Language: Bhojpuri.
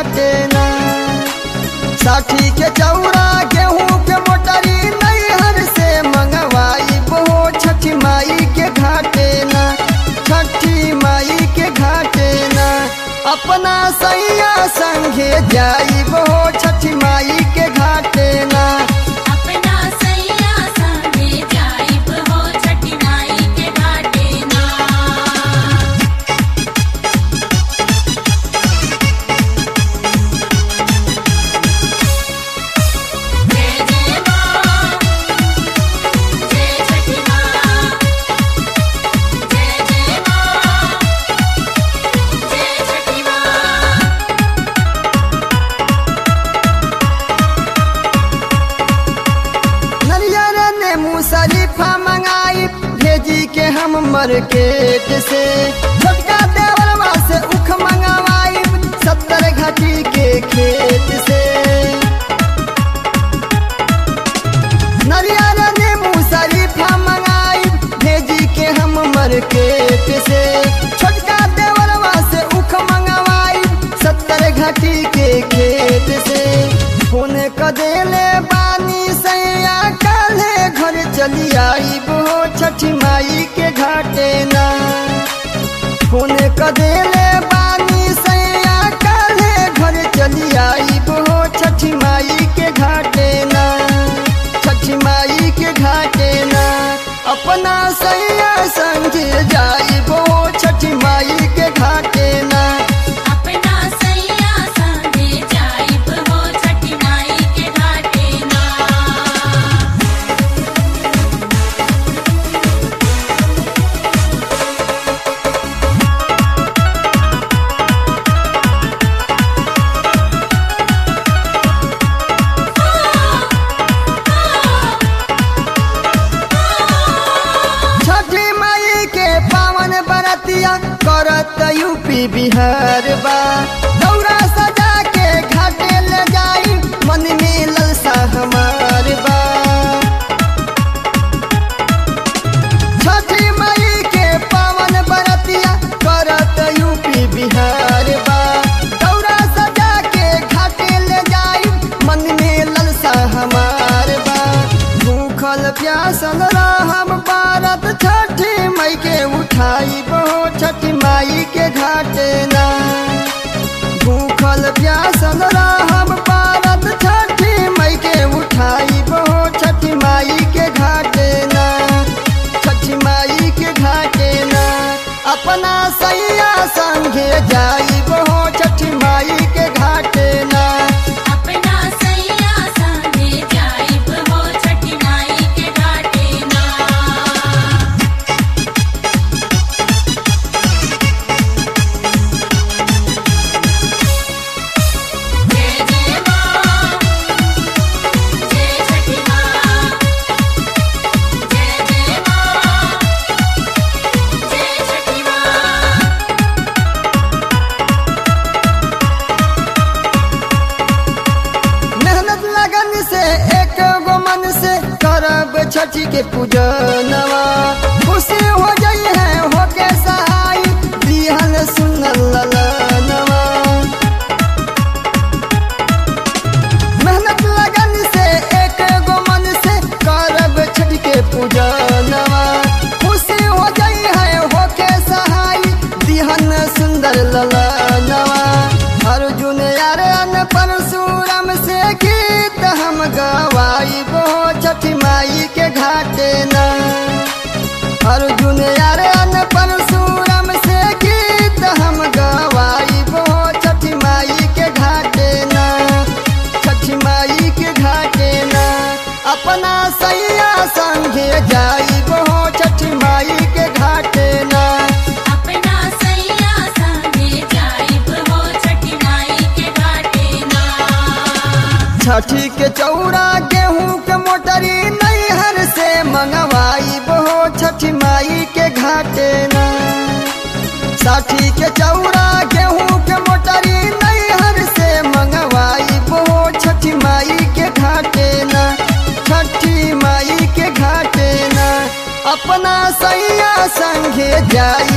घाटे ना साठी के चौरा गेहूं के मोटरी नैहर से मंगवाई बो छठी माई के घाटे ना छठी माई के घाटे ना अपना सैया संगे जाई बो छठी माई के घाटे ना अपना सैया संगे जाइब हो छठी माई के घाटे ना जय जय मां जय छठी मां जय जय मां जय छठी मां नरियर ने मुसरीफा मंगाई भेजी के हम मार्केट से छोटका देवरवा से उख मंगवाई सत्तर घाटी के खेत से नरियर ने मुसरीफा मंगाई भेजी के हम मार्केट से छोटका देवरवा से उख मंगवाई सत्तर घाटी के खेत से फोन क देले बानी सैया काले घर चली आई बो छठी माई के घाटे ना फोन क देले बानी सैया काले घर चली आई बो छठी माई के घाटे ना छठी माई के घाटे ना अपना सैया संगे जाई बो छठी माई के घाटे ना अपना सैया संगे जाइब हो छठी माई के घाटे ना छठी माई के पावन बरतिया करत यूपी बिहार बा दौरा सजा के घाटे ले जाई मन में ललसा हमार बा छठी माई के पावन बरतिया करत यूपी बिहार बा दौरा सजा के घाटे ले जाई मन में ललसा हमार बा भूखल प्यासल रहम भारत छठी माई के उठाई बहो छठी माई के घाटे ना भूखल प्यासल रहम भारत छठी माई के उठाई बहो छठी माई के घाटे ना छठी माई के घाटे ना अपना सैया संगे जाई बहो छठी माई के घाटे ना अपना सैया संगे जाइब हो छठी माई के घाटे ना जय जय मां जय छठी मां जय जय मां जय छठी मां मेहनत लगन से एक गो मन से करब छठी के पूजनवा खुशी हो जाई है हो के सहाय दिहन सुनल ललनवा मेहनत लगन से एक गो मन से करब छठी के पूजनवा खुशी हो जाई है हो के सहाय दिहन सुंदर ललनवा अर्जुन यारन परशुराम से गीत हम गवाई बो छठी माई के घाटे ना अर्जुन यारन परशुराम से गीत हम गवाई बो छठी माई के घाटे ना छठी माई के घाटे ना अपना सैया संगे जाई बो छठी माई के घाटे ना अपना सैया संगे जाइब हो छठी माई के घाटे ना छठी के चौरा गेहूं के मोटरी नैहर से मंगवाई बो छठी माई के घाटे ना साठी के चौरा गेहूं के मोटरी नैहर से मंगवाई बो छठी माई के घाटे ना छठी माई के घाटे ना अपना सैया संगे जाई